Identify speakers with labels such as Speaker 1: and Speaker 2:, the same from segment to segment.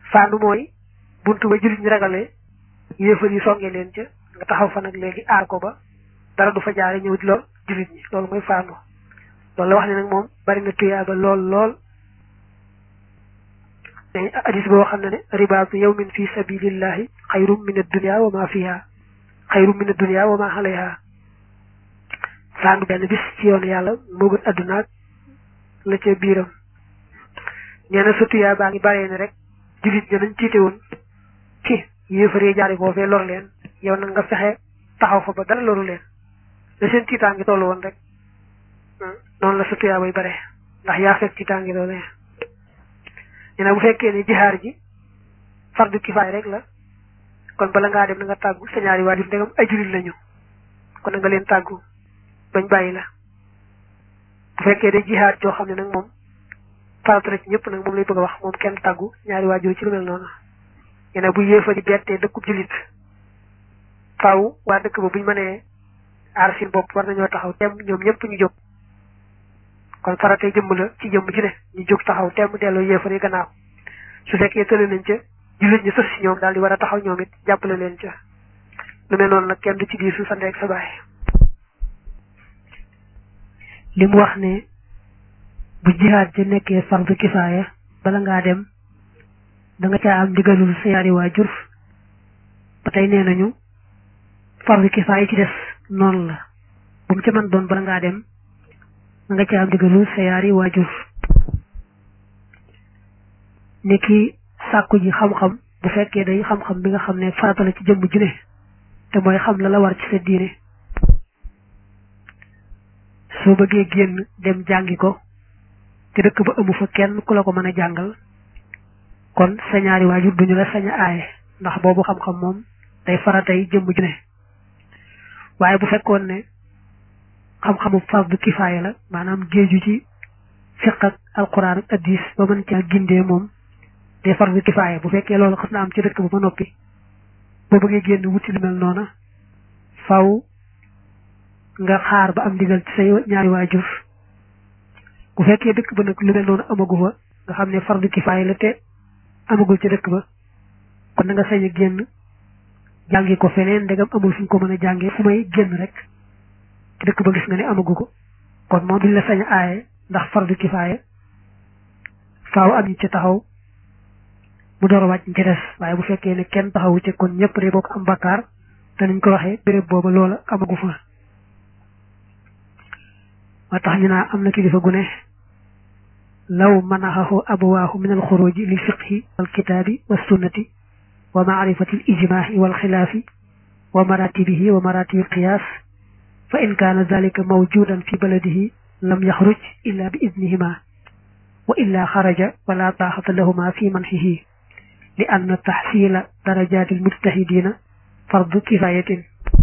Speaker 1: faandu mooy buntu ba jullit ñi ragale yéefar yi songe leen ca nga taxaw fa nag léegi aar ko ba dara du fa jaare ñëw di lor jullit ñi loolu mooy faandu loolu la wax ne nag moom bari na tuyaaba lool lool mais hadis boo xam ne ne ribaatu yawmin fi sabilillahi xayrum min ad-dunya wa ma fiha xayrum min ad-dunya wa ma alayha faandu benn bis ci yoonu yàlla moo gën adduna ak la ca biiram nee na sa tuyaabaa ngi baree ne rek jullit ña nañ tiite woon ci yéefaree jaari foofee lor leen yow nag nga fexe taxaw fa ba dara loru leen la seen tiitaangi tollu woon rek noonu la sa tuyaabay bare ndax yaa fekk tiitaangi loolee nee na bu fekkee ne jihaar ji fardu kifaay rek la kon bala ngaa dem na nga tàggu sa ñaari waajur ndegam ay jullit lañu kon na nga leen tàggu bañ bàyyi la bu fekkee de jihaar joo xam ne nag moom farata la ci ñëpp nag moom lay bëgg a wax moom kenn tàggu ñaari waajur ci lu mel noonu yene bu yéefa di bettee dëkkub jullit faaw waa dëkk ba buñ mënee aar seen bopp war nañoo taxaw temm ñoom ñëpp ñu jóg kon faratee jëmm la ci jëmm ci ne ñu jóg taxaw temm delloo yéefar yi gannaaw su fekkee tële nañ ca jullit ñi sës si ñoom daal di war a taxaw ñoom it jàppale leen ca lu mel noonu nag kenn du ci diisu sa ndeeg sa baay li mu wax ne bu jihaad ja nekkee fardu kifaaya bala ngaa dem da nga caa am ndigalul sa yaari waajur ba tey nee nañu fardu kifaaya ci des noonu la bu mu ca mën doon bala ngaa dem da nga caa am ndigalul sa yaari waajur ni ki sàkku ji xam-xam bu fekkee day xam-xam bi nga xam ne farata la ci jëmm ju ne te mooy xam la la war ci sa diine soo bëggee génn dem jàngi ko te dëkk ba amu fa kenn ku la ko mën a jàngal kon sa ñaari waajur duñu la sañ a aaye ndax boobu xam-xam moom day faratay jëmm ju ne waaye bu fekkoon ne xam-xamu fardu kifaaya la maanaam géeju ci fiq ak alquran ak addis ba mën caa gindee moom day fardu kifaaya bu fekkee loolu xas na am ci dëkk ba ba noppi boo bëggee génn wuti lu mel noona faw nga xaar ba am ndigal ci say ñaari waajur bu fekkee dëkk ba nag lu mel noonu amagu fa nga xam ne fardu kifaaya la te amagul ci dëkk ba kon na nga sañ a génn jàngi ko feneen ndegam amul fu ñu ko mën a jàngee fu may génn rek ci dëkk ba gis nga ne amagu ko kon moom duñ la sañ a aaye ndax fardu kifaaya faaw am ñu ci taxaw mu door a wàcc ci des waaye bu fekkee ne kenn taxawu ci kon ñëpp de bokk am bakkaar te niñ ko waxee béréb booba loola amagu fa moo tax ñu naa am na kilifa gu ne law manaxahu abawaahu min alxuruji lil fiqhi wal kitaabi wa sunnati wa maarifati al ijmaahi wal xilaafi wa maratibihi wa maratibi alqiyaas fa in kaana dalika mawjudan fi baladihi lam yaxruj illa bi idnihima wa illa xaraja wala taaxata lahuma fi manxihi li anna taxsiila darajaati almujtahidina fardu kifayatin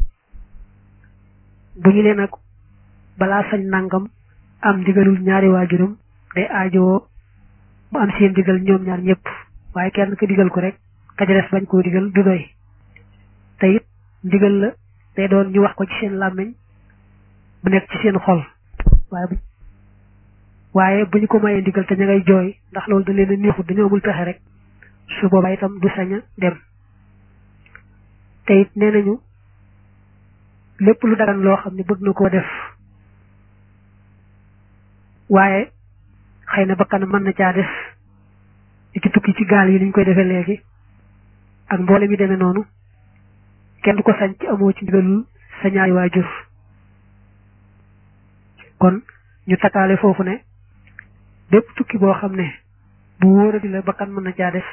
Speaker 1: bu ñu leen nag balaa sañ nangam am ndigalul ñaari waajuram day aajowoo mu am seen digal ñoom ñaar ñëpp waaye kenn ko digal ko rek ka ca des bañ koo digal du doy te it ndigal la day doon ñu wax ko ci seen làmmiñ bu nekk ci seen xol waaye bu waaye bu ñu ko mayee ndigal te ña ngay jooy ndax loolu da leen a neexut dañoo amul pexe rek su boobaa itam du sañ a dem te it nee nañu lépp lu dagan loo xam ne bëgg na koo def waaye xëy na bakkanam mën na caa def di ci tukki ci gaal yi niñ koy defee léegi ak mboole mi demee noonu kenn du ko sañ ci amoo ci ndigalul sa ñaari waajur kon ñu takkaale foofu ne bépp tukki boo xam ne bu wóoradi la bakkan mën na caa def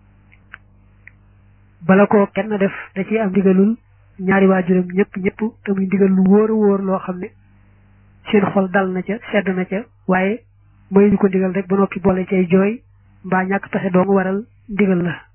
Speaker 1: bala ko kenn def da ciy am ndigalul ñaari waajuram ñëpp ñëpp te muy ndigal lu wóor a wóor loo xam ne seen xol dal na ca sedd na ca waaye mooy ñu ko ndigal rek ba noppi boole cay jooy mbaa ñàkk taxe doo nga waral ndigal la